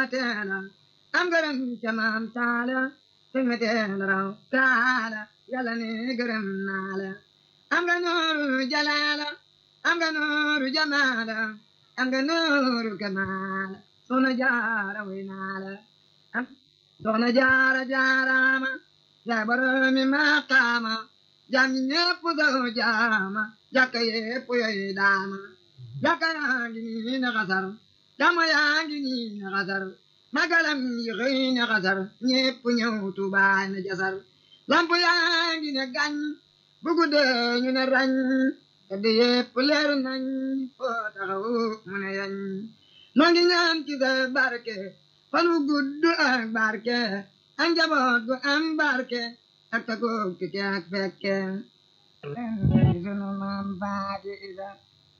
teela am gërëm ca maam taala te nga teel raw taala yàlla ne gërëm naa la am nga nooru jalaala am nga nooru jamaala am nga nooru kamaala soxna jaara way naa la am soxna jaara jaaraama yaa boromi maqaama jaam ñi ñépp daw jaama jàkka yépp yoy daama jàkka yaa ngi nii na xasar jàmm yaa ngi nii na xasar magalam yi xëy na xasar ñépp ñëw tubaay na jasar lamp yaa ngi ne gañ bu guddee ñu ne rañ teddi yépp leer nañ foo taxaw mu ne yañ noo ngi ñaan ci sa barke fan wu gudd ak barke ak njaboot gu am barke ak tagoog tike ak fekke sunu maam baadi isa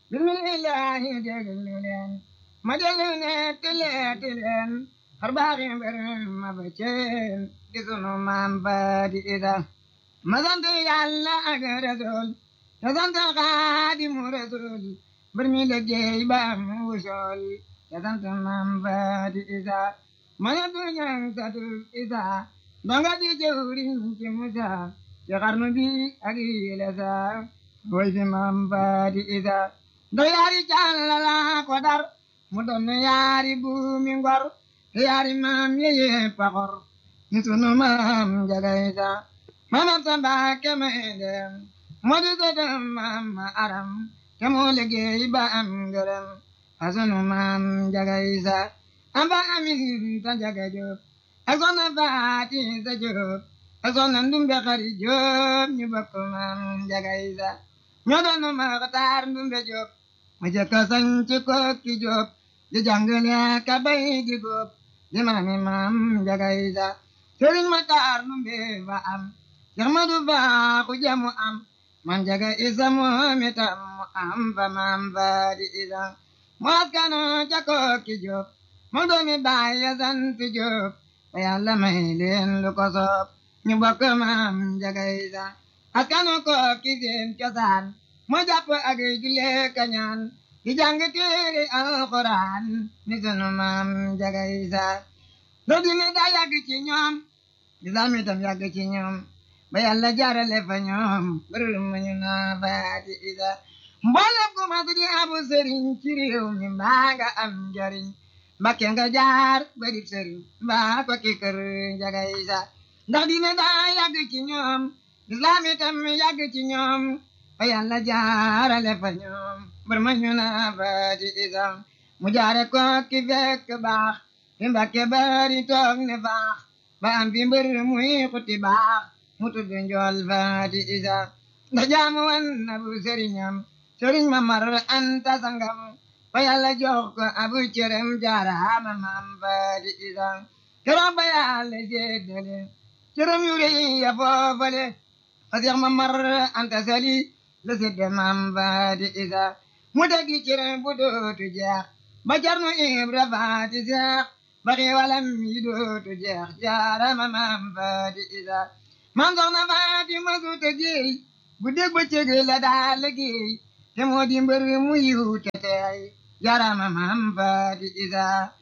bismillahi déglu leen ma déglu ne tileeti leen xar baaxi mbir ma ba ceen di sunu maam baadi isa ma sant yàlla ak rasul te sant xaadimu rasul mbir mi liggéey ba am wusool te sant maam baadi isa ma ne du ñang satu isa donga di jëwriñ ci musa ci xarnu bi ak yile sa woy fi maam baadi isa ndo yaari càllala ko dar mu doon yaari buumi ngor yaari maam yeye paxor ni sunu maam jaga isa mamam sa mbaake may dem moo di sëtam maam ma aram te moo liggéey ba am ngërëm a sunu maam jaga isa amba amin ta jaga jóob ak soxna faati sa jóob ak soxna ndumbe xari jóob ñu bokk maam jaga isa ñoo doon maxtaar ndumbe jóob ma jëkka sañ ci kokki jóob di jàngale ka bay di góob di maami maam jaga isa sëriñ maxtaar ndumbe fa am Seex Madu Baaxu jamu am man jaga isa moom itam mu am fa maam baadi isa mu askano ca kokki jóob mu doomi baay ya sant jóob ba yàlla may leen lu ko soob ñu bokk maam jaga isa askano kokki seen cosaan mu jàpp ak julle kañaan di jàng téere alxuraan ni sunu maam jaga isa loo dine daa yàgg ci ñoom lislaam itam yàgg ci ñoom ba yàlla jaarale fa ñoom bërëm ñu naa baadi isa mboolem ku mas di abu sëriñ ci réew mi mbaa nga am njariñ mbakke nga jaar ba di sëriñ mbaa ko ki kër jaga isa ndax dina daa yàgg ci ñoom lislaam itam yàgg ci ñoom ba yàlla jaarale fa ñoom bërëm ñu naa baadi isa mu jaare ko ki fekk baax fi mbakke bari toog ne baax ba am fi mbër muy xuti baax mu tudd njool faati isa ndax jaamu wan na bu sëriñam sëriñ ma mar anta sangam ba yàlla jox ko abu cërëm jaaraama maam faati isa keroog ba yàlla jéddale cërëm yu rëy ya foofale fa seex ma mar anta sali la sédde maam faati isa mu tegi cërëm bu dootu jeex ba jarnu ibra faati seex ba xiiwalam yi dootu jeex jaaraama maam faati isa man soxna Fatima Suuta Géey bu dégg ba cëg la daa liggéey te moo di mbër mu yiw te teey jarama maam Faati Isa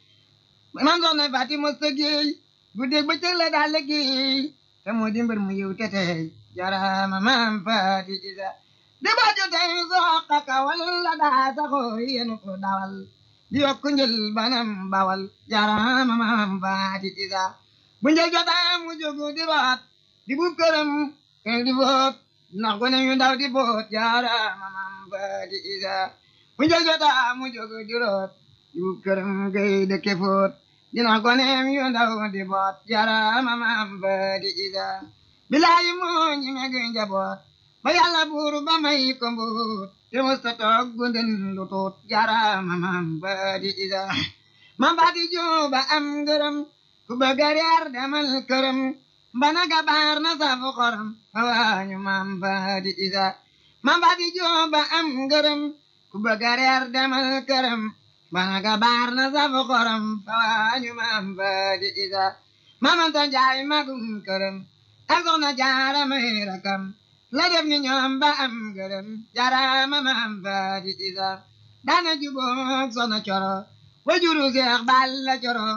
man soxna Fatima Suuta Géey bu dégg ba cëg la daa liggéey te moo di mbër mu yiw te teey jarama maam Faati Isa di ba jotey soqa kawal la daa saxoo yenu ko dawal di yokku njël banam bawal jarama maam Faati Isa bu njël jotaa mu jógu di root di buub këram kër di boot ndax gone yu ndaw di boot jaaraama maam Faati Isa bu njël jotaa mu jóg di root di buub këram kay dëkke foot di ndax gone yu ndaw di boot jaaraama maam Faati Isa bilaayi moo ñi meg njaboot ba yàlla buur ba may ko mbuut te musta toog gunden lu tuut jaaraama maam Faati Isa maam Faati Jóoba am ngërëm ku bëgg a reer demal këram bana gabaar na safu xorom waañu maam Faati Isa maam Faati Jóoba am ngërëm ku bëgg a reer demal këram bana gabaar na safu xorom waañu maam Faati Isa maam Anta Njaay magum këram ak soxna Jaara may rakam la def ni ñoom ba am ngërëm jaaraama maam Faati Isa daana jubook soxna Coro wajuru Seex Balla Coro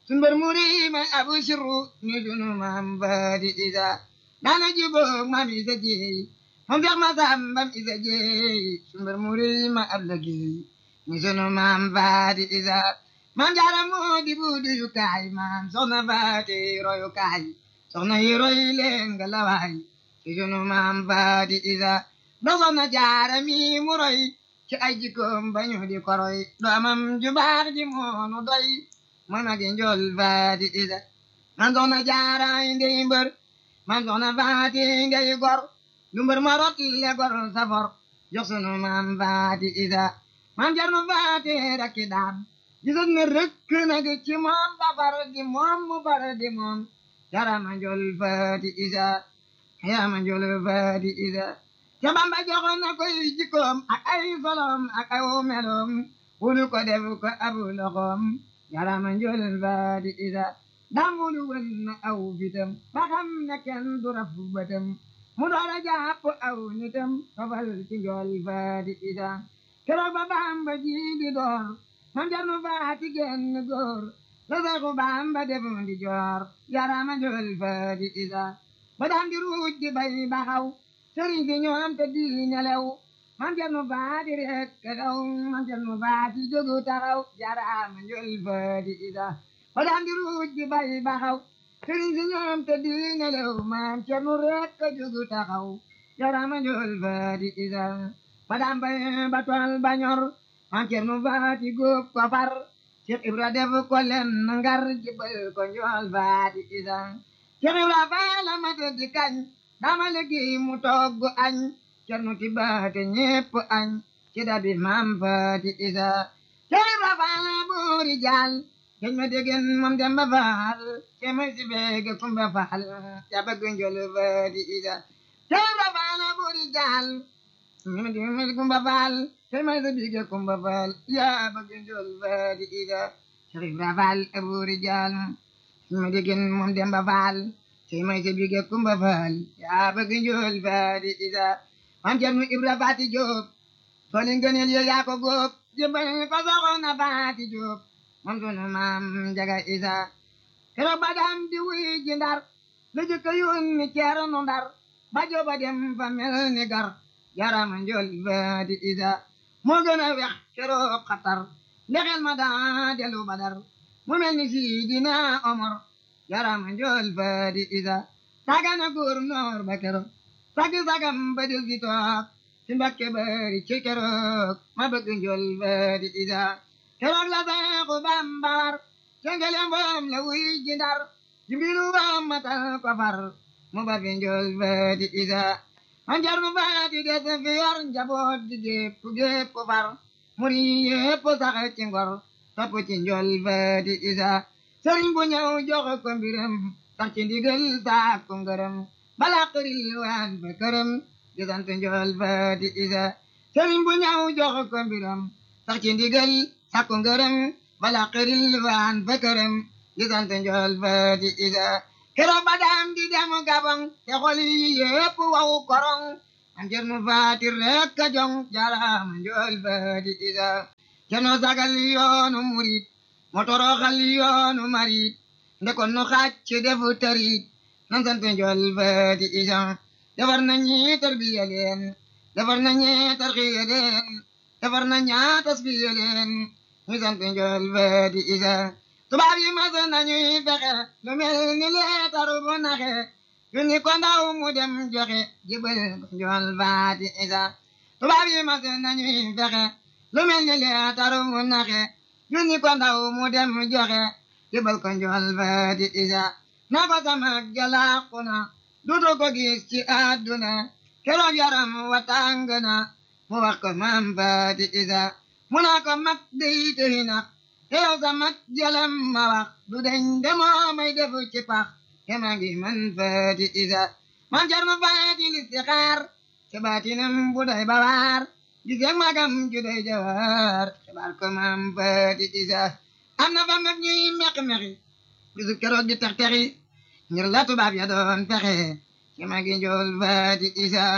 sun mbër muri may abu sirru ni sunu maam baadi isa daana jubóog maam isa jeey moom feex ma sambam isa jeey sun mbër muri may ab lëggéey ni sunu maam baadi isa maam jaara moo di buudu yu kaay maam soxna faati royu kaay soxna yi roy leen nga lawaay ci sunu maam baadi isa do soxna jaara mi mu roy ci ay jikkoom bañu di koroy doomam ju baax ji moonu doy mooy magi njool faati isa man soxna jaara ndey mbër man soxna faati ngay gor lu mbër ma rot le gor safor jox sunu maam faati isa man jarnu faati rakki daam gisoon ne rëkk nag ci moom ba far di moom mu far di moom jarama njool faati isa yarama njool faati isa ca bamba joxoon na koy jikkoom ak ay solom ak ay meloom wulu ko def ko abu loxoom yarama njool faati isa damulu wën na aw fitam ba xam ne kenn du raf bëtam mu doora jàpp aw nitam fafal ci njool faati isa keroog ba bamba ji di door man jarnu faati genn góor la saxu bamba defum di joor yarama njool faati isa ba daan di ruuj di bay baxaw sëriñ si ñoom te di nelew man jarnu faati rek kaw man jarnu faati jógu taxaw yarama njool faati isa ba daan di ruuj di bay baxaw sëriñ si ñoom te di nelew man jarnu rek ka jógu taxaw yarama njool faati isa ba daan bay ba tool ba ñor man cernu faati góob ko far Cheikh Ibra def ko len ngar jibal ko njool faati isa Cheikh Ibra faala mate di kañ dama liggéey mu togg añ cernu ti baate ñépp añ ci dabi maam faati isa Cheikh Ibra faala buuri jaal geñ ma degen moom demba faal ce may si beege kumba faal ya bëgg njool faati isa Cheikh Ibra faala buuri jaal ñima degen kumba faal tey may sa bige kumba faal yaa bëgg njool faati isa Cheikh Ibra faal aburi jaal ma degen moom demba faal tey may sa bige kumba faal yaa bëgg njool faati isa mam Cerno Ibra faati Jóob tooli ngëneel yo yaa ko góob jëbal ko soxna faati Jóob moom sunu maam Njaga isa keroog ba dam di wuy ji ndar la jëkka yónni Ceerno ndar ba jooba dem fa mel ni gar yarama njool faati isa moo gën a wex keroog xatar ndexel ma daa delu badar mu mel ni Sidina Omar yarama njool faati isa sagana gouverneur ba keroog sagi sagam ba del si toog si Mbakke bari ci keroog ma bëgg njool faati isa keroog la Seexu Bamba war cengele mboom la wuy ji Ndar jimbiru bam matal ko far mu ba fi njool faati isa man jarnu faati des fi yor njaboot di gépp gépp far muri yépp sax ci ngor topp ci njool faati isa sëriñ bu ñëw jox ko mbiram sax ci ndigal saak ko ngërëm bala xëril waan fa këram di sant njool faati isa sëriñ bu ñëw jox ko mbiram sax ci ndigal saak ko ngërëm bala xëril waan fa këram di sant njool faati isa keroog ba daam di dem gabang te xol yi yépp waw korong am cernu faati rek ka jong jarama njool faati isa cerno sagal yoonu murit mo toroxal yoonu marit ndekon nu xacc defu tarit nan sant njool faati isa defar na ñi tarbiya leen defar na ñi tarxiya leen defar na ñaa tasbiya leen ñu sant njool faati isa tubaab yi mas nañuy fexe lu mel ni leetaru bu naxe yu ni ko ndaw mu dem joxe jibal ko njool faati isa tubaab yi mas nañuy fexe lu mel ni leetaru bu naxe yu ni ko ndaw mu dem joxe jibal ko njool faati isa na ko sama jalaaku na dutu ko gis ci àdduna keroog yaram wa tàng na mu wax ko maam faati isa mu naa ko mag dey tëhi na yow sa mag jalam ma wax du deñ demoo may defu ci pax kema ngi man faati isa man jar ma faati listixaar ci baatinam bu doy bawaar gis yag magam ju doy jawaar xibaar ko maam faati isa am na fa mag ñuy meq-meqi bisu keroog di tex-texi ngir la tubaab ya doon fexe ci magi njool faati isa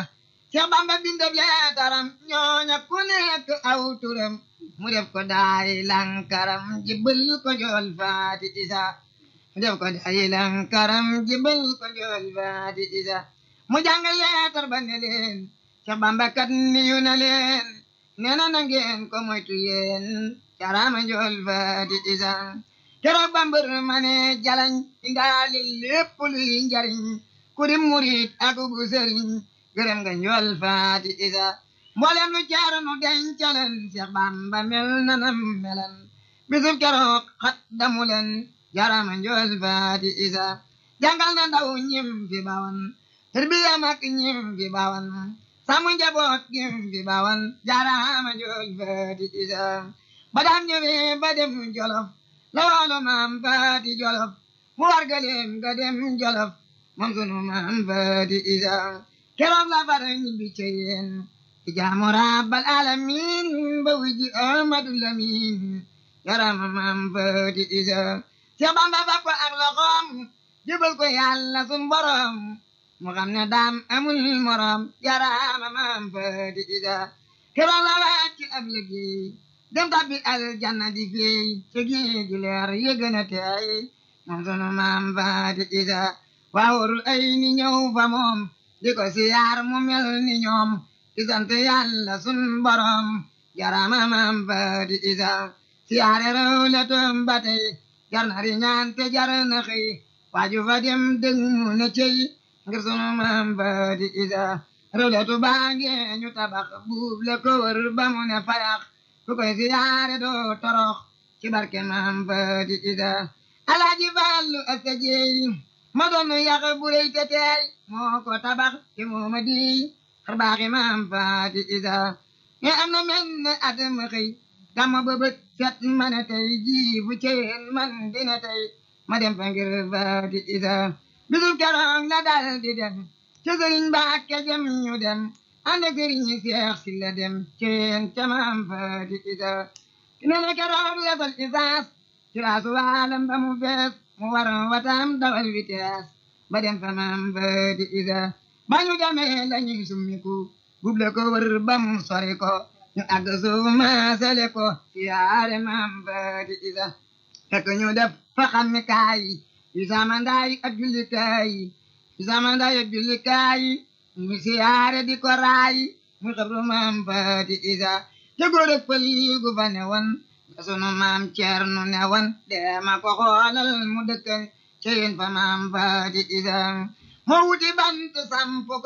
Seex Bamba bindab leetaram ñooña ku nekk aw turam mu def ko daay lankaram jibbal ko jool faati isa mu def ko daay lankaram jibbal ko jool faati isa mu jàng leetar ba ne leen Seex Bamba kat niyu na leen nee na na ngeen ko moytu yéen carama jool faati isa keroog ba mbër ma ne jalañ indaali lépp luy njariñ ku di murit ak bu sëriñ gërëm nga njool faati isa mboolem lu caaranu dencaleen Seex Bamba mel na nam melan bisub keroog xat damu leen jarama njool faati isa jàngal na ndaw ñim fi bawan tarbiya mag ñim fi bawan sàmm njaboot ñim fi bawan jarama njool faati isa ba daan ñëwee ba dem jolof la waalo maam faati jolof mu war galeem ga dem jolof moom sunu maam faati isa keroog la far ñibbi ca yéen ci jaamu rabbal alamin ba wiji amadu lamin yarama maam faati isa Seex Bamba fa ko ak loxoom jëbal ko yàlla sun borom mu xam ne daam amul morom yarama maam faati isa keroog la wàcc ab liggéey dem tabbi aljanna di feey ci géej gi leer yëgën a teey moom sunu maam faati isa waawurul ay ni ñëw fa moom di ko siyaar mu mel ni ñoom di sant yàlla sun borom jarama maam faati isa siyaare rew le toom ba tey jar na ri ñaan te jar na xëy waaju fa dem dëng mu ne cey ngir sunu maam faati isa rew le tu baange ñu tabax buub le ko wër ba mu ne fayax ku koy siyaare doo torox ci barke maam faati isa alaaji fallu asta jeey ma doon yàq bu rëy te teey moo ko tabax ci moo ma di xar baaxi maam faati isa mais am na mel ne at ma xëy gàmma ba bët set ma ne tey ji bu ceen man dina tey ma dem fa ngir faati isa bisub keroog la dal di dem ca sëriñ Mbàkke jëm ñu dem ànd ak sëriñ Seex si la dem ceen ca maam faati isa nee na keroog la sol isaas ci raasu waalam ba mu fees mu war watam dawal vitesse ba dem fa maam faati isa ba ñu demee la ñuy summiku buble ko wër ba mu sori ko ñu àgg suuf maasale ko siyaare maam faati isa fekk ñu def fa xammi kaay yu samandaay ak jullikaay yu samandaay ak jullikaay ñu siyaare di ko raay mu xabru maam faati isa te góor ak pël gu fa ne woon sunu maam Ceerno ne woon deema ko xoolal mu dëkkal ceyin fa maam faati isa moo wuti bant samp ko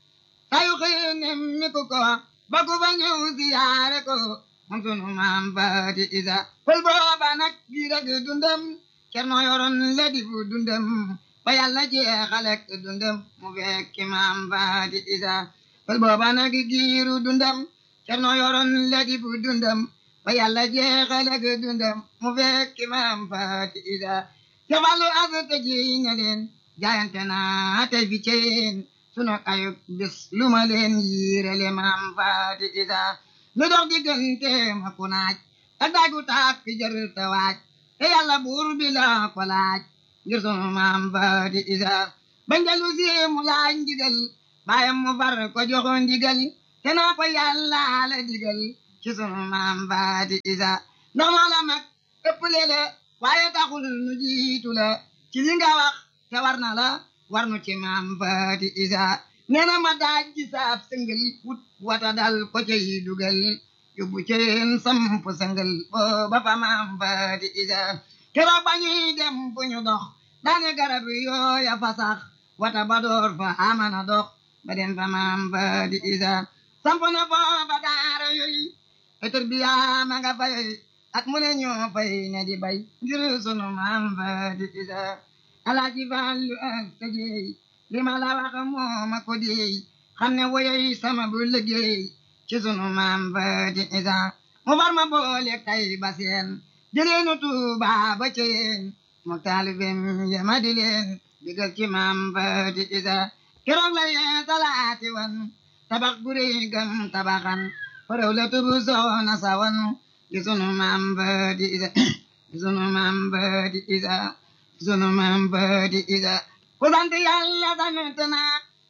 sayu xëy nemmi ko ko ba ku fa ñëw siyaare ko moom sunu maam faati isa pël booba nag gi rek dundam Ceerno yoroon la di fu dundam ba yàlla jeexalek dundam mu fekki maam faati isa pël booba nag giiru dundam Ceerno yoroon la di fu dundam ba yàlla jeexal ak dundam mu fekki maam faati isa te wàllu asaka ji ne leen jaayante naa tey fi ceen sunu ayub bis lu ma leen yiirele maam faati isa lu dox diggante ma ku naaj ak daagu taak fi jër te waaj te yàlla buur bi la ko laaj ngir sunu maam faati isa ba njalu si mu laaj ndigal baayam mu far ko joxo ndigal te naa ko yàlla la digal ci sunu maam faati isa ndax moo la mag ëpp la waaye taxul nu jiitu la ci li nga wax te war na la war nu ci maam faati isa nee na ma daaj ci saab sëngal wut wata dal ko cay dugal yóbbu ceen samp sëngal booba fa maam faati isa keroog ba ñuy dem fu ñu dox daane garab yooya fa sax wata ba door fa amana dox ba dem fa maam faati isa samp na foofa daara yooyu etur bi yaa ma nga fay at mu ne ñoo fay ne di bay ngir sunu maam faati isa alaaji Fallu ak sa jeey li ma la wax moo ma ko deey xam ne woyoy sama bu liggéey ci sunu maam faati isa mu far ma boole kay ba seen jëleenu Tuuba ba ceen mu taalibem ya ma di leen digal ci maam faati isa keroog la yee salaati wan tabax gu rëy gam tabaxan faraw la tubu soona sawan gi sunu maam faati isa gi sunu maam faati isa gi sunu maam faati isa ku sant yàlla sant na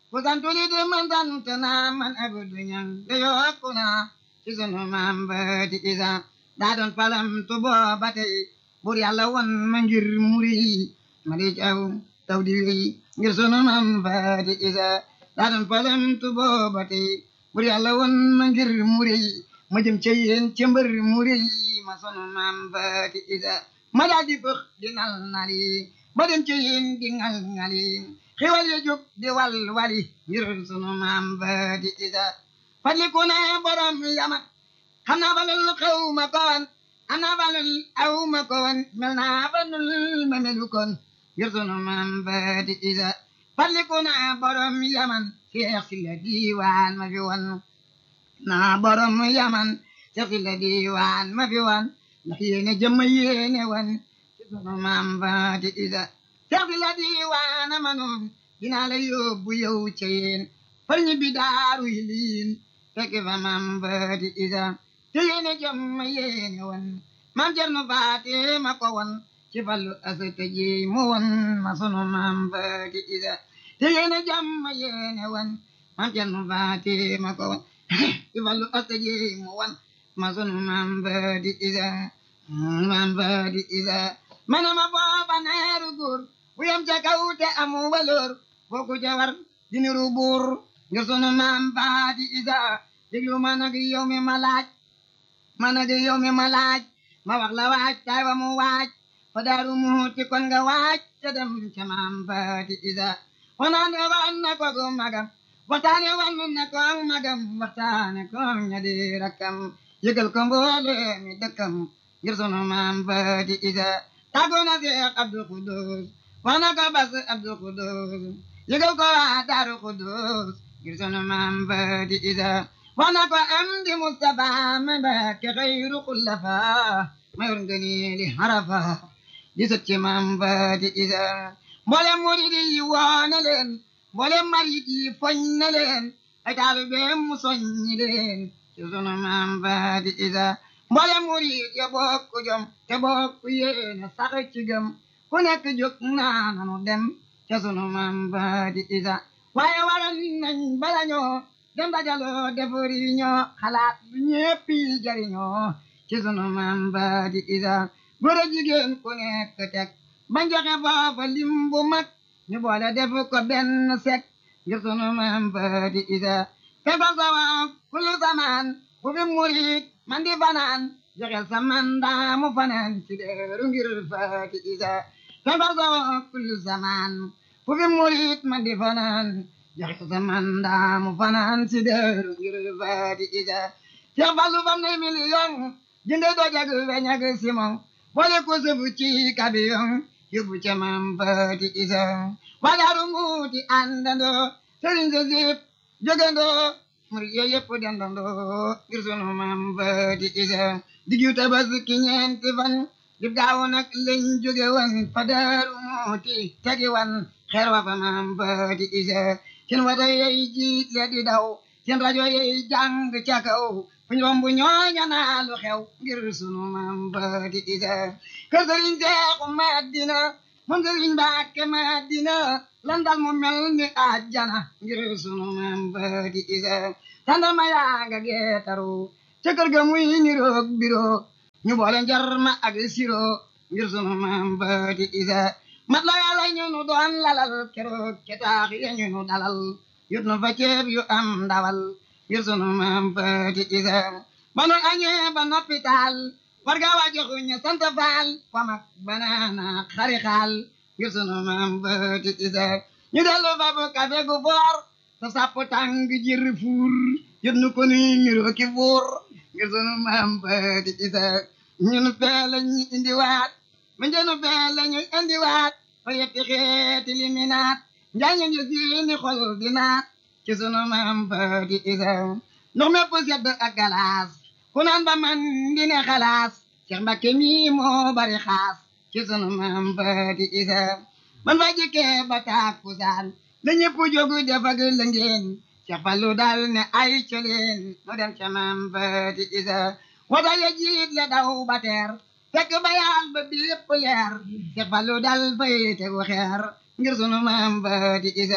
ku santu li di man sant naa man abudu ñang de yokku naa ci sunu maam baati isa daa doon palam tu booba tey bur yàlla won ma ngir muri ma di caw taw di wéy ngir sunu maam baati isa daa doon palam tu booba tey bur yàlla won ma ngir muri ma jëm ca yéen ca mbër muri ma sunu maam baati isa ma daal di bëx di nal nali ba dem ca yéen di ngal ngali xiwal ya jóg di wal wali ngir sunu maam baati isa fadliku ne borom yama xam naa balul xew ma koon am naa balul aw ma koon mel naa balul ma melu koon ngir sunu maam baati isa fadliku ne borom yaman seex si la diiwaan ma fi won naa borom yaman seex si la diiwaan ma fi won ndax yéene jëmm yéene won ci sunu maam baati isa seex si la diiwaan ma noon dinaa la yóbbu yow ca yéen far ñi bi daaru yiliin fekk fa maam baati isa te yéene jëm ma yéene won maam Cerno Faati ma ko won ci fallu asata ji mu won ma sunu maam baati isa te yéene jëm ma yéene won maam Cerno Faati ma ko won ci fallu asata ji mu won ma sunu maam baati isa maam baati isa mana ma booba neeru góor bu yem ca kaw te amu waloor fooku ca war di niru buur ngir sunu maam baati isa déglu ma nag yow mi ma laaj ma nag yow mi ma laaj ma wax la waaj tay wa mu waaj fa daaru muuti kon nga waaj te dem ca maam baati isa wanaane wan na ko gu magam waxtaane wan na ko magam waxtaane ko ña di rakkam yëgal ko mboole mi dëkkam ngir sunu maam baati isa tàggoo na Seex Abdul Xudus wax na ko bas Abdul Xudus yëgal ko waa Daaru Xudus ngir sunu maam baati isa wax na ko am di Mustafa ma Mbàkke xayru xullafa ma yor ngëneeli harafa di sët ci maam baati isa mboolem murid yi woo na leen mboolem marit yi foñ na leen ay taalibeem mu soññi leen ci sunu maam baati isa mboolem murid ya bokk jom te bokk yéene sax ci gëm ku nekk jóg naa nanu dem ca sunu maam baati isa waaye waral nañ bala ñoo dem dajaloo defari ñoo xalaat lu ñépp yi jariñoo ci sunu maam baati isa góor a jigéen ku nekk teg bañ joxe foofa lim bu mag ñu boole def ko benn sek ngir sunu maam baati isa te fa sawa kullu samaan bu fi murit man di fanaan joxel sa mandaa mu fanaan ci deeru ngir baati isa te fa sawa kullu samaan bu fi murit man di fanaan joxe sa mandaa mu fanaan ci deeru ngir baati isa Seex Fallu fam ne million jënde dojag weñ ak simon boole ko sëfu ci kabiyon yóbbu ca maam baati isa wadaaru muuti àndandoo sëriñ sa sip jógandoo murid yooyu yëpp dendandoo ngir sunu maam baati isa diggu tabaski ñeenti fan dib gaaw nag lañ jóge wan fa daaru muuti tegi wan xeer wa fa maam baati isa seen wata yey jiit le di daw seen rajo yey jàng ca kaw fuñ romb ñooña naa lu xew ngir sunu maam baati isa kër sëriñ Seexu Madina moom sëriñ Mbàkke Madina lan dal mu mel ni àjjana ngir sunu maam baati isa tàndarma yaa nga geetaru ca kër ga muy niroog biro ñu boole njarma ak siro ngir sunu maam baati isa mat la yàlla ñu nu doon lalal keroog ca taax ya ñu nu dalal yut nu fa ceeb yu am ndawal ngir sunu maam baati isa ba nu añee ba noppi taal war ga waa joxu ñu sant faal famak banaana xari xaal ngir sunu maam baati isa ñu dellu fa bu kafe gu foor sa sapp tàng jir fuur yut nu ko nuy niroo ki fuur ngir sunu maam baati isa ñun fee la ñu indiwaat ma njënu fee la ñu indiwaat fa yetti xeeti liminaat njaañu ñu siini xol di naat ci sunu maam baati isa ndox mépp sedd ak galaas ku naan ba man di ne xalaas Cheikh Mbacke mi moo bari xaas ci sunu maam baati isa man fa jikkee ba tàkkusaan la ñëpp jógu defag la ngeen Cheikh Fallu daal ne ay coleen mu dem ca maam baati isa wata ya jiit le daw ba teer fekk ba yaal ba bépp leer Cheikh Fallu dal fay tegu xeer ngir sunu maam baati isa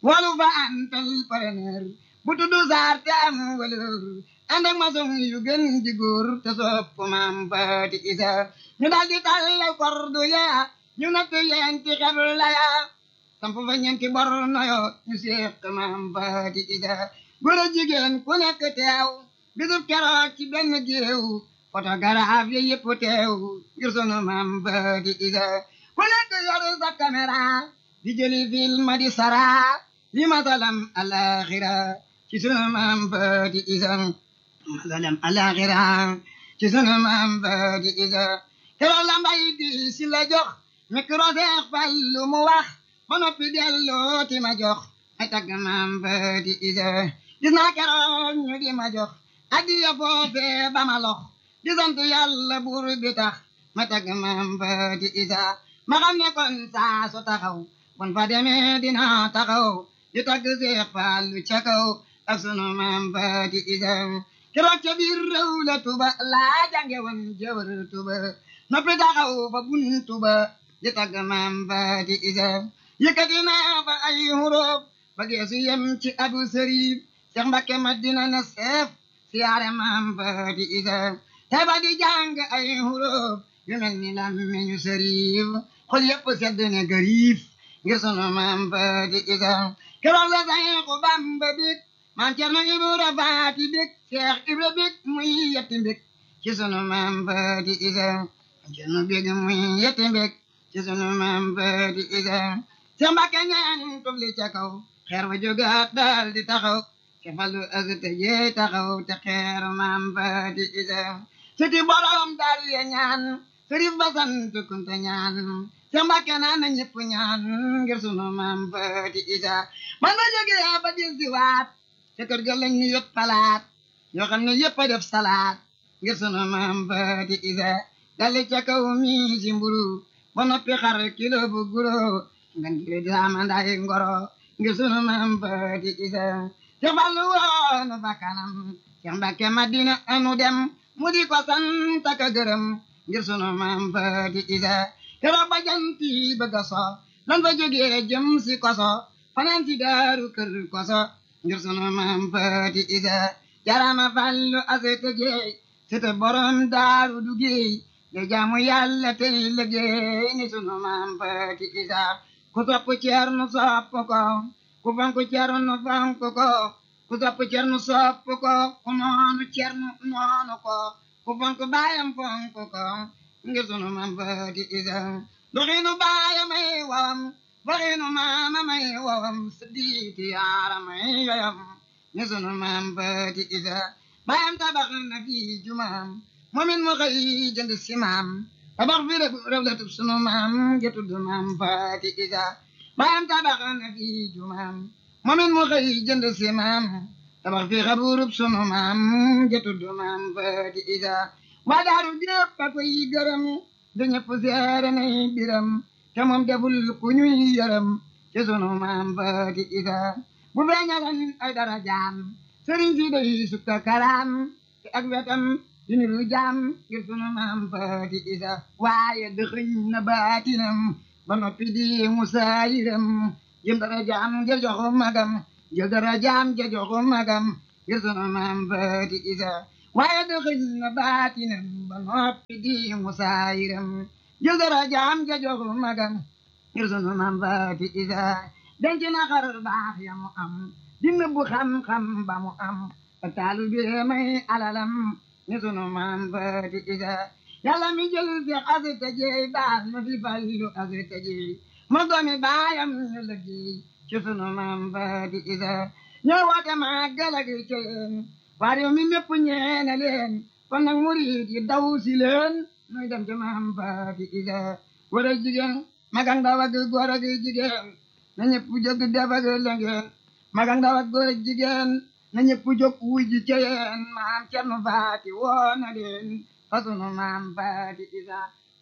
walu fa antal preneur bu tuddu saar te am valeur ànd ak maçon yu gën di góor te sopp maam Faati Isa ñu daal di tàllal kordu ya ñu natt yenti xebla ya samp fa ñeenti bor noyo ñu seq maam Faati Isa góor a jigéen ku nekk teew bisub keroog ci benn géew photographe yi yëpp teew ngir sunu maam Faati Isa ku nekk yor sa caméra di jëli film di sara li masalam alaxira ci sunu maam Faati Isa masalam alaxira ci sunu maam Faati Isa keroog la mbay di si la jox micro seex fal lu mu wax ba noppi delloo ti ma jox ay tagg maam Faati Isa gis naa keroog ñu di ma jox addiya foofee ba ma lox di sant yàlla buur bi tax ma tagg maam Faati Isa ma xam ne kon saa su taxaw bon fa demee dina taxaw di tagg Seex Fallu ca kaw ak sunu maam Faati Isa keroog ca biir réew la tuba laa jànge woon jëwër tuba noppi taxaw fa buntu ba di tagg maam Faati Isa yëkkati naa fa ay huruf ba geesu yem ci abu sërif Seex Mbakke Madina na seef siyaare maam Faati Isa te ba di jàng ay huruf yu mel ni lammiñu sërif xol yëpp sedd ne gariif ngir sunu maam Faati Isa keroog la Seexu Bamba bég maam Cerno Ibra Faati bég Seex Ibra bég muy yetti bég ci sunu maam Faati Isa maam Cerno bég muy yetti bég ci sunu maam Faati Isa Seex Mbakke ñaan tufli ca kaw xeer wa jógaat daal di taxaw ke falu asute jee taxaw te xeer maam Faati Isa siti borom daal ya ñaan sërif ba sant kunta ñaan Seex Mbakke naan na ñëpp ñaan ngir sunu maam Faati Isa man ma jógee ba dil si waat ca kër ga lañ ñu yot palaat yoo xam ne yëpp a def salaat ngir sunu maam Faati Isa dali ca kaw mi si mburu ba noppi xar kilo bu guro ngan giri daama nday ngoro ngir sunu maam Faati Isa Seex Fallu woonu fa kanam Seex Mbakke Madina anu dem mu di ko sant ak gërëm ngir sunu maam Faati Isa keroog ba janti bëgg a so lan fa jógee jëm si koso fanaan si daaru kër koso ngir sunu maam Faati Isa jarama fallu asete jeey sete borom daaru du géey de jaamu yàlla tey liggéey ni sunu maam Faati Isa ku topp Ceerno sopp ko ku fonk Ceerno fonk ko ku topp Ceerno sopp ko ku noonu Ceerno noonu ko ku fonk baayam fonk ko ngir sunu maam Faati Isa doxinu baayam ay wawam doxinu maamam ay wawam siddiiti yaaram ay yoyam ngir sunu maam Faati Isa baayam tabax na fi jumaam moomin mu xëy jënd si maam tabax fi rew la tub sunu maam getudd maam Faati Isa baayam tabax na fi jumaam moomin mu xëy jënd si maam tabax fi xaburub sunu maam getudd maam Faati Isa waa daaru jépp a koy gërëm da ñëpp seere nay biram te moom deful ku ñuy yërëm ci sunu maam Faati Isa bu feeñalan ay dara jaam sëriñ si day sukka karaam te ak wetam di niru jaam ngir sunu maam Faati Isa waaye dëxëñ na baatinam ba noppi di musaayiram jëm dara jaam ja joxu magam jël dara jaam ja joxu magam ngir sunu maam Faati Isa waaye dëxëñ na baatinam ba noppi di musaayiram jël dara jaam ja joxu magam ngir sunu maam Faati Isa denc na xar baax ya mu am di nëbbu xam-xam ba mu am ba taalu bi may alalam ni sunu maam Faati Isa yàlla mi jël fi asita jeey baal ma fi fallu asita jeey ma doomi baayam ñu liggéey ci sunu maam Faati Isa ñoo woote màggal ak ceen waa réew mi mépp ñeene leen kon nag murid yi daw si leen muy dem ci maam Faati Isa góor ak jigéen mag ak ndaw ak góor ak jigéen na ñëpp jóg def ak lengeen mag ak ndaw ak góor ak jigéen na ñëpp jóg wuy ji ceyeen maam Cerno Faati woo na leen fa sunu maam Faati Isa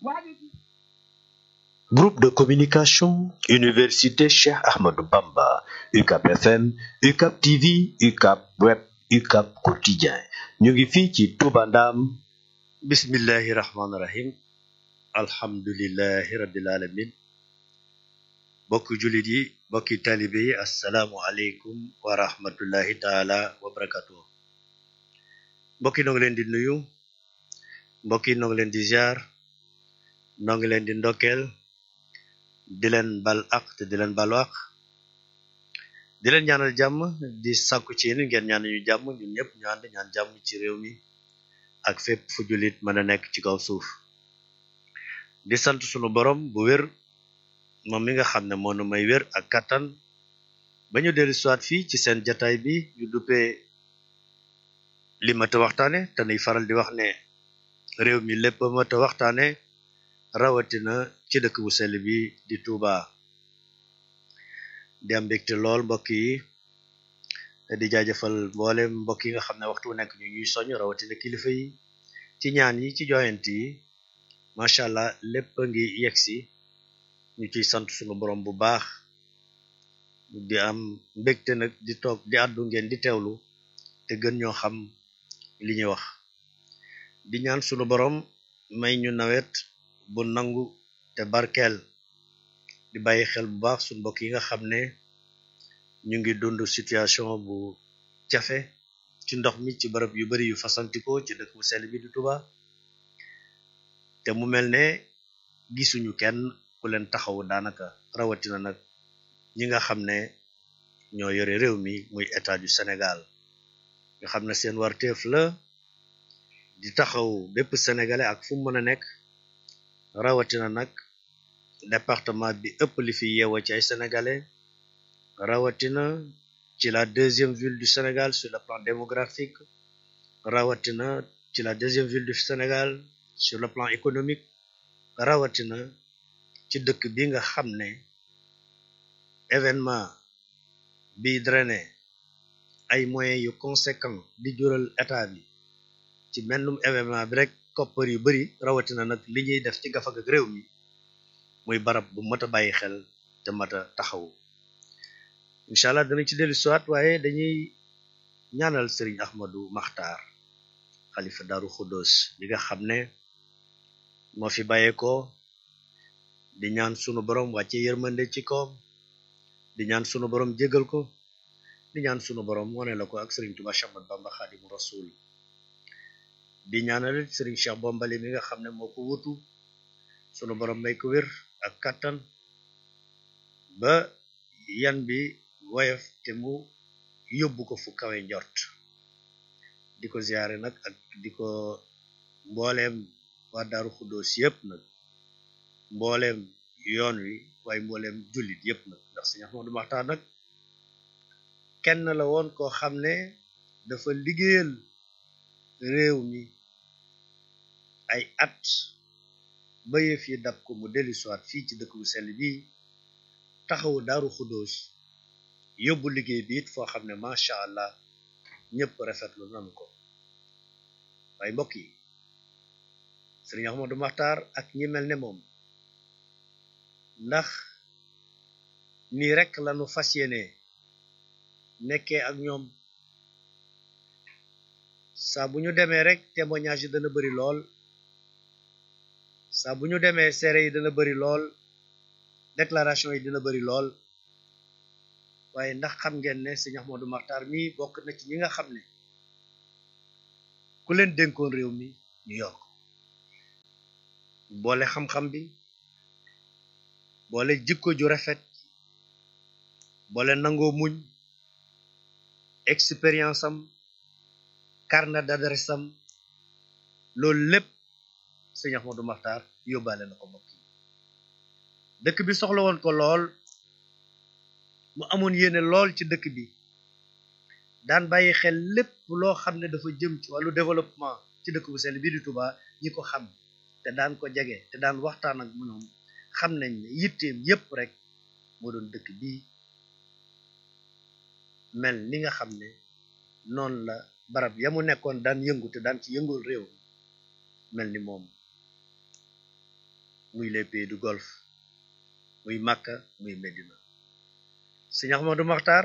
Groupe de communication Université Cheikh Ahmadou Bamba UCAP FM UCAP TV UCAP Web UCAP Quotidien ñu ngi fii ci Touba Ndam bismillahi rahmaani rahim alhamdulillahi rabbil alamin bokki jullit yi bokki talibe yi assalaamu aleykum wa rahmatullahi taala wa barakatuh mbokki noo ngi leen di nuyu mbokki noo ngi leen di ziar noo ngi leen di ndokkeel di leen bal ak te di leen balu ak di leen ñaanal jàmm di sàkku ci yéen ngeen ñaan ñu jàmm ñun ñëpp ñu ànd ñaan jàmm ci réew mi ak fépp fu jullit mën a nekk ci kaw suuf di sant sunu borom bu wér moom mi nga xam ne moo nu may wér ak kattan ba ñu dellu siwaat fii ci seen jataay bi ñu duppee li mat a waxtaane te nuy faral di wax ne réew mi lépp mat a waxtaane rawatina ci dëkk bu sell bi di Touba di am mbégte lool mbokk yi di jaajëfal mboolem mbokk yi nga xam ne waxtu wu nekk ñu ñuy soñ rawatina kilifa yi ci ñaan yi ci joyant yi macha allah lépp a ngi yegsi ñu ciy sant sunu borom bu baax di am mbégte nag di toog di àddu ngeen di teewlu te gën ñoo xam li ñuy wax di ñaan sunu borom may ñu nawet bu nangu te barkeel di bàyyi xel bu baax sunu mbokk yi nga xam ne ñu ngi dund situation bu jafe ci ndox mi ci barab yu bari yu fasantikoo ci dëkk bu sell bi di Touba te mu mel ne gisuñu kenn ku leen taxawu daanaka rawatina nag ñi nga xam ne ñoo yore réew mi muy état du Sénégal nga xam ne seen warteef la di taxaw bépp sénégalais ak fu mu mën a nekk rawatina nag département bi ëpp li fi yeewoo ci ay sénégalais rawatina ci la deuxième ville du Sénégal sur le plan démographique rawatina ci la deuxième ville du Sénégal sur le plan économique rawatina ci dëkk bi nga xam ne événement bi drainer ay moyens yu conséquent di jural état bi ci mennum événement bi rek koppar yu bari rawatina nag li ñuy def ci gafag ak réew mi muy barab bu mat a bàyyi xel te mat a taxaw incha allah danañ ci dellu siwaat waaye dañuy ñaanal sëriñ Ahmadou Maxtaar xalifa Daaru Xuddoos li nga xam ne moo fi bàyyeekoo di ñaan sunu borom wàcce yërmande ci koom di ñaan sunu borom jégal ko di ñaan sunu borom wane la ko ak sëriñ Tuba Cheikh Ahmadou Bamba Xaadimu Rasul di ñaanal sëriñ Cheikh Bombali mi nga xam ne moo ko wutu sunu borom may ko wér ak kattan ba yan bi woyof te mu yóbbu ko fu kawe njort di ko ziyaare nag ak di ko mbooleem waa Daaru Xuddoos yépp nag mbooleem yoon wi waaye mbooleem jullit yépp nag ndax Sëriñ Ahmadou Maxtaar nag kenn la woon koo xam ne dafa liggéeyal réew mi ay at ba yëf yi dab ko mu dellu siwaat fii ci dëkk bu sell bi taxawu Daaru Xuddoos yóbbu liggéey bi it foo xam ne macha allah ñëpp rafetlu nanu ko waaye mbokk yi Sëriñ Ahmadou Maxtaar ak ñi mel ne moom ndax nii rek lañu fas yéene nekkee ak ñoom saa bu ñu demee rek témoignage yi dana bari lool saa bu ñu demee seere yi dana bari lool déclaration yi dina bari lool waaye ndax xam ngeen ne Sëriñ Ahmadou Maxtaar mi bokk na ci ñi nga xam ne ku leen dénkoon réew mi ñu yor ko boole xam-xam bi boole jikko ju rafet boole nangoo muñ expérience am carnet d'adresse am loolu lépp Sëriñ Ahmadou Maxtaar yóbbaale na ko mbokk yi dëkk bi soxla woon ko lool mu amoon yéene lool ci dëkk bi daan bàyyi xel lépp loo xam ne dafa jëm ci wàllu développement ci dëkk bu sell bii di Touba ñi ko xam te daan ko jege te daan waxtaan ak ñoom xam nañ ne yitteem yépp rek moo doon dëkk bii mel ni nga xam ne noonu la barab ya mu nekkoon daan yëngu te daan ci yëngul réew mel ni moom muy les pays du Golfe muy Makka muy Medina Sëriñ Ahmadou Maxtaar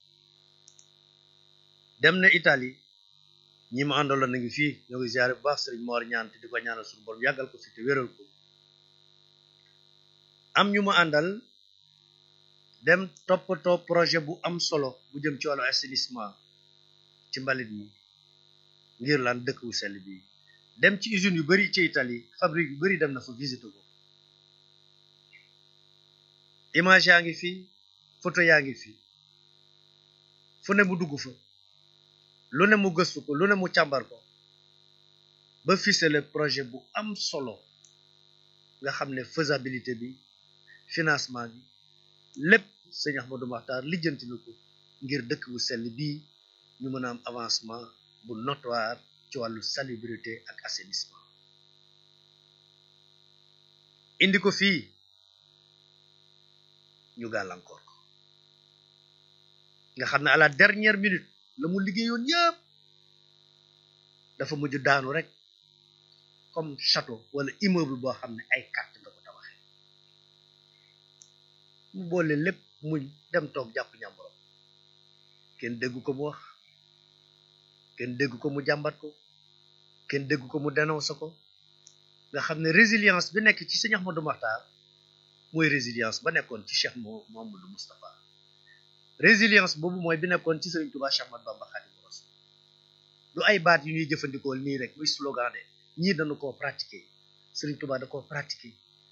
dem na Italie ñi ma àndaloon na ngi fii ñoo ngi ziare bu baax Sëriñ Moor ñaan te di ko ñaanal suñu borom yàggal ko fi te wéral ko am ñu ma àndal dem toppatoo projet bu am solo bu jëm ci wàllu assainissement ci mbalit mi ngir lan dëkk wu sell bi dem ci usines yu bari ci Italie fabrique yu bari dem na fa visiter ko image yaa ngi fi photo yaa ngi fi fu ne mu dugg fa lu ne mu gëstu ko lu ne mu càmbar ko ba ficelé projet bu am solo nga xam ne faisabilité bi financement bi lépp sëñ Ahmadou Makhtar lijjanti na ko ngir dëkk bu sell bii ñu mën a am avancement bu notoire ci wàllu salubrité ak assainissement indi ko fii ñu gàllankoor ko nga xam ne à la dernière minute la mu liggéeyoon yëpp dafa mujj daanu rek comme château wala immeuble boo xam ne ay carte nga ko tabaxee mu boole lépp muñ dem toog jàpp ñàmborom kenn déggu ko mu wax kenn déggu ko mu jàmbat ko kenn déggu ko mu dénoncé ko nga xam ne résilience bi nekk ci sëñ Ahmadou Makhtar mooy résilience ba nekkoon ci Cheikh Mouhamadou Moustapha résilience boobu mooy bi nekkoon ci Sëriñ Tuubaa Cheikh Ahmadou Bamba Khadimu Rasul du ay baat yu ñuy jëfandikoo nii rek muy slogan de ñii dañu koo pratiquer Sëriñ Tuubaa da koo pratiquer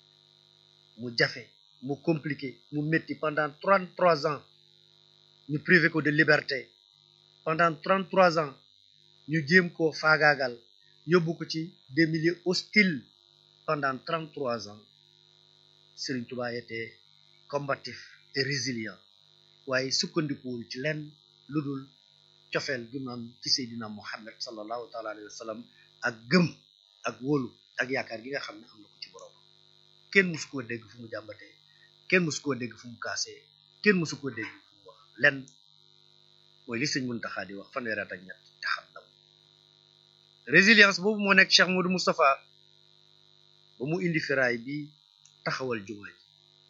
mu jafe mu compliqué mu métti pendant trente trois ans ñu privé ko de liberté pendant trente trois ans ñu jéem koo faagaagal yóbbu ko ci des milieux hostiles pendant trente trois ans Sëriñ Tuubaa était combatif et résilient waaye sukkandikuwul ci lenn lu dul cofeel gi mu am ci Seydina Muhammad sallallahu taala alayhi wa sallam ak gëm ak wóolu ak yaakaar gi nga xam ne am na ko ci borom kenn musu koo dégg fu mu jàmbatee kenn musu koo dégg fu mu kaasee kenn musu koo dégg fu mu wax lenn mooy li sëñ Muntaxa di wax fanweeri at ak ñett te xam na résilience boobu moo nekk Cheikh Modou Moustapha ba mu indi firaay bi taxawal jumaa ji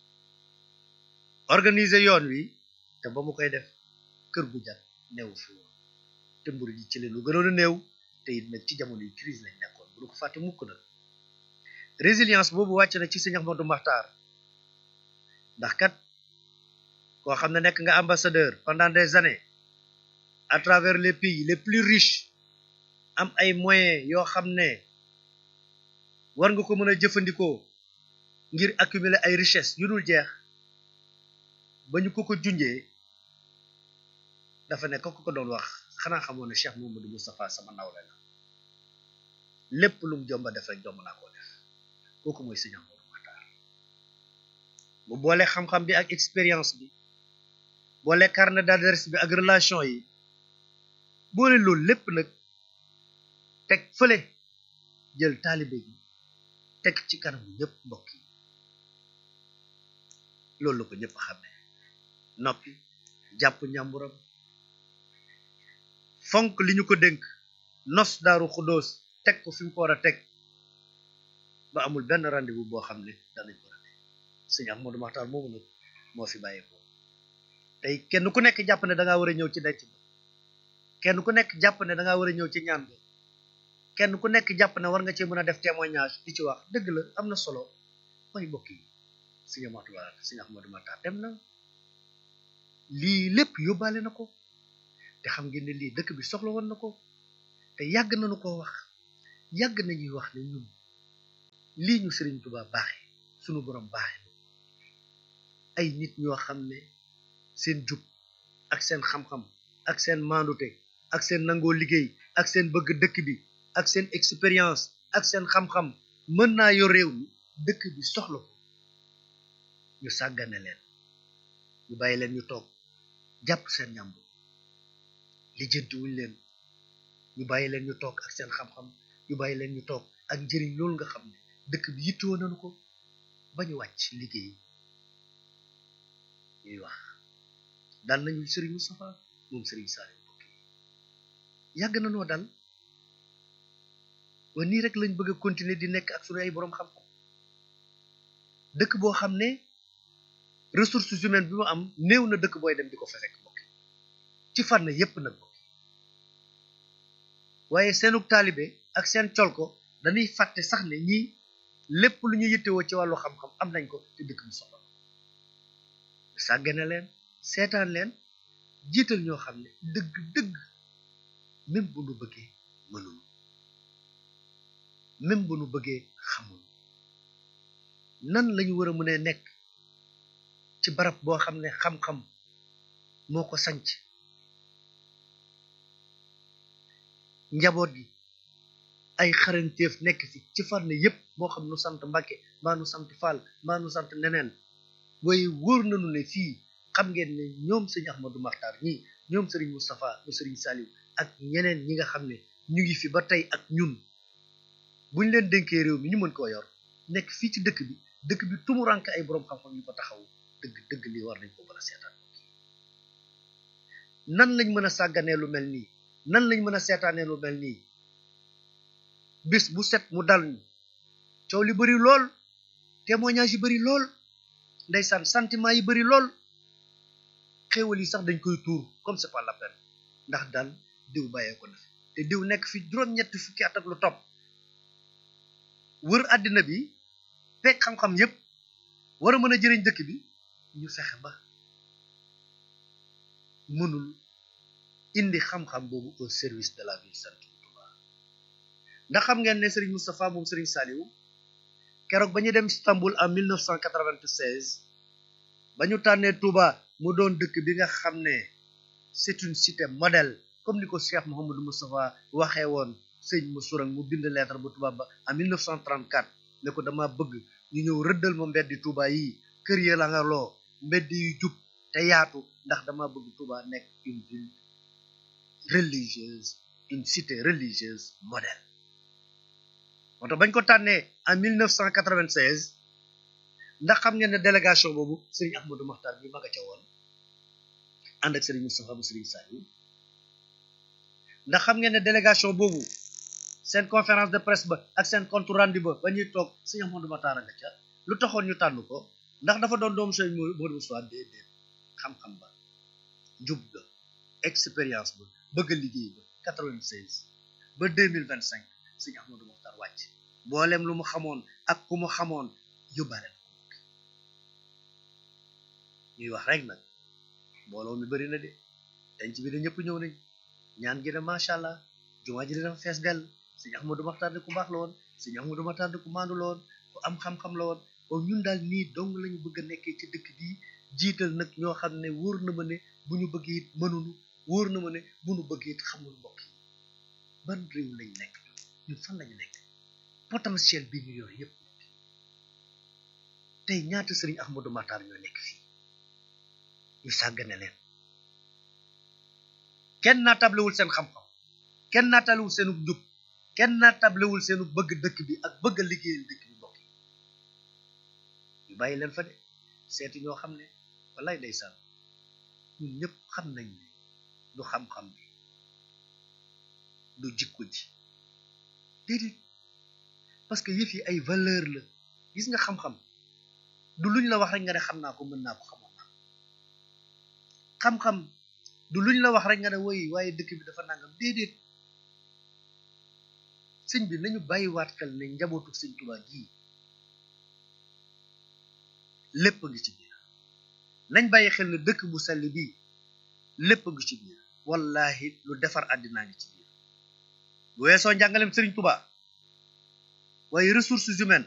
organiser yoon wi te ba mu koy def kër gu jat neew fi woon te mburu ji ci leen lu gënoon a néew te it nag ci jamono yu crise lañ nekkoon bu du ko fàtte mukk nag résilience boobu wàcc na ci sëñ Ahmadou Makhtar ndax kat koo xam ne nekk nga ambassadeur pendant des années à travers les pays les plus riches am ay moyens yoo xam ne war nga ko mën a jëfandikoo ngir accumuler ay richesse yu dul jeex ba ñu ko ko junjee dafa ne ko ko doon wax xanaa xamoon ne Cheikh Mouhamadou Moustapha sama nawle la lépp lu mu jomba def rek jomb naa koo def kooku mooy sëñ Ahmadou Makhtar bu boole xam-xam bi ak expérience bi boole carnet d'adresse bi ak relation yi boole loolu lépp nag teg fële jël taalibe gi teg ci kanamu ñëpp mbokk yi loolu la ko ñëpp xam ne noppi jàpp ñàmburam fonk li ñu ko dénk nos daaru xudóos teg ko fi mu ko war a teg ba amul benn rendez-vous boo xam ne danañ ko rate sëñ Ahmadou Makhtar moomu nag moo fi bàyyeekoo tey kenn ku nekk jàpp ne da ngaa war a ñëw ci denc ba kenn ku nekk jàpp ne da ngaa war a ñëw ci ñaan ba kenn ku nekk jàpp ne war nga cee mën a def témoignage di ci wax dëgg la am na solo mooy mbokk yi sëñ Ahmadou sëñ Ahmadou Makhtar dem na lii lépp yóbbaale na ko te xam ngeen ne lii dëkk bi soxla woon na ko te yàgg nañu koo wax yàgg nañuy wax ne ñun lii ñu Sëriñ Tuubaa baaxe sunu borom baaxe ay nit ñoo xam ne seen jub ak seen xam-xam ak seen maandute ak seen nangoo liggéey ak seen bëgg dëkk bi ak seen expérience ak seen xam-xam mën naa yor réew mi dëkk bi soxla ko ñu sàggane leen ñu bàyyi leen ñu toog jàpp seen ñàmbu lijjanti wuñ leen ñu bàyyi leen ñu toog ak seen xam-xam ñu bàyyi leen ñu toog ak njëriñ loolu nga xam ne dëkk bi yittewoo nañu ko ba ñu wàcc liggéey ñuy wax dal nañu Serigne Moustapha moom Serigne Saliou mbokk yi yàgg na noo dal wa nii rek lañ bëgg a continuer di nekk ak suñu ay boroom xam-xam dëkk boo xam ne ressources humaines bi mu am néew na dëkk booy dem di ko fa fekk mbokk ci fànn yépp nag mbokk waaye seenug taalibe ak seen col ko dañuy fàtte sax ne ñii lépp lu ñu yittewoo ci wàllu xam-xam am nañ ko te dëkk bi soxla sàggane leen seetaan leen jiital ñoo xam ne dëgg dëgg même bu nu bëggee mënul même bu nu bëggee xamul nan lañu war a mën a nekk ci barab boo xam ne xam-xam moo ko sanc njaboot gi ay xarañteef nekk fi ci fànn yépp moo xam nu sant Mbàkke mbaa nu sant Fall mbaa nu sant neneen waaye wóor nañu ne fii xam ngeen ne ñoom sëñ Ahmadou Maxtaar ñii ñoom sëriñ Moustapha mu sëriñ Saliou ak ñeneen ñi nga xam ne ñu ngi fi ba tey ak ñun buñ leen dénkee réew mi ñu mën koo yor nekk fii ci dëkk bi dëkk bi tumuranke ay boroom xam-xam yu ko taxaw dëgg dëgg lii war nañ ko mën a seetaan nan lañ mën a sàgganee lu mel nii nan lañ mën a seetaanee lu mel nii bis bu set mu dal ñu coow li bari lool témoignage yi bari lool ndeysaan sentiment yi bari lool xéewal yi sax dañ koy tuur comme c'est pas la peine ndax daal diw bàyyee ko na fi te diw nekk fi juróom-ñetti fukki at ak lu topp wër àddina bi fekk xam-xam yépp war a mën a jëriñ dëkk bi ñu fexe ba mënul indi xam-xam boobu au service de la ville sainte bu Touba ndax xam ngeen ne Serigne Moustapha moom Serigne Saliou keroog ba ñu dem Istanbul en 1996 ba ñu tànnee Touba mu doon dëkk bi nga xam ne c'est une cité modèle comme ni ko Cheikh Mouhamadou Moustapha waxee woon sëñ mu surang mu bind lettre bu Touba ba en 1934 ne ko dama bëgg ñu ñëw rëddal ma mbeddi Touba yi kër ya la nga loo mbedd yu jub te yaatu ndax dama bëgg Touba nekk une ville religieuse une cité religieuse modèle moo tax bañ ko tànnee en 1996 ndax xam ngeen ne délégation boobu Serigne Ahmadou Makhtar bi ma nga ca woon ànd ak Serigne Moustapha bu Serigne Saliou ndax xam ngeen ne délégation boobu seen conférence de presse ba ak seen compte rendu ba ba ñuy toog Serigne Ahmadou Makhtar nga ca lu taxoon ñu tànn ko ndax dafa doon doomu Serigne Modou Moustapha déedéet xam-xam ba jub ga expérience ba bëgg a liggéey ba 96 ba 2025 Serigne Ahmadou Makhtar wàcc mboolem lu mu xamoon ak ku mu xamoon yóbbaale na ko ñuy wax rek nag mbooloo mi bari na de denc bi de ñëpp ñëw nañ ñaan gi de macha allah jumaa ji de dafa fees dell Serigne Ahmadou Makhtar de ku baax la woon Serigne Ahmadou Makhtar de ku maandu la woon ku am xam-xam la woon kon ñun daal nii dong lañu bëgg a nekkee ci dëkk bii jiital nag ñoo xam ne wóor na ma ne bu ñu bëgg it mënunu wóor na ma ne bu ñu bëgg it xamul mbokk yi ban réew lañ nekk ñun fan lañu nekk potentiel bi ñu yor yépp mbokk yi tey ñaata Serigne Ahmadou Makhtar ñoo nekk fii ñu sàggane leen kenn naa tablewul seen xam-xam kenn naa tablewul seenu njub kenn naa tablewul seenu bëgg dëkk bi ak bëgg a liggéeyal dëkk bi mbokk yi ñu bàyyi leen fa de seeti ñoo xam ne wallaay ndeysaan ñun ñëpp xam nañ ne du xam-xam bi du jikko ji déedéet parce que yëf yi ay valeur la gis nga xam-xam du luñ la wax rek nga ne xam naa ko mën naa ko xamoon naa xam-xam du luñ la wax rek nga ne woy waaye dëkk bi dafa nangam déedéet sëñ bi nañu bàyyiwaat xel ne njabootu sëñ Tuubaa gii lépp a ngi ci biir nañ bàyyi xel ne dëkk bu sell bii lépp a ngi ci biir wallahi lu defar àddinaa ngi ci biir bu weesoo njàngalem sëriñ Tuubaa waaye ressources humaines